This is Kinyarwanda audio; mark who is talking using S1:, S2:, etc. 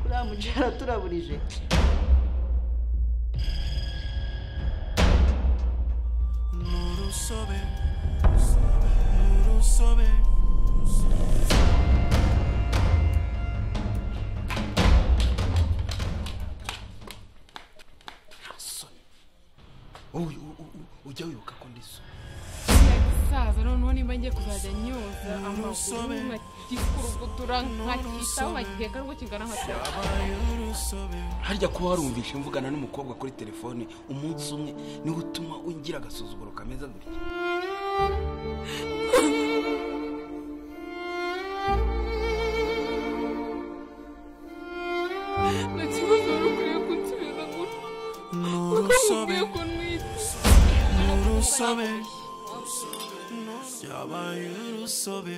S1: uriya mugera turaburije
S2: Nurusobe, Nurusobe, Rasoni. Wowe u- u- u- ujya wibuka ko ndi so.
S3: saza noneho nimba ngiye kuzajya nyoza amaguru
S2: Nurusobe.
S3: nkakikurugutura nkakitaho nkakigega rwo kingana nka twe
S2: Yabaye urusobe.
S4: harya kuba warumvishe mvugana n'umukobwa kuri telefone umunsi umwe niwe utuma ugira agasuzuguro kameze gutya
S3: nta kibazo wari ukwiye kunsubiza gutya kuko
S2: Nurusobe,
S3: mukwiye kunwita
S2: Nurusobe, Yabaye urusobe.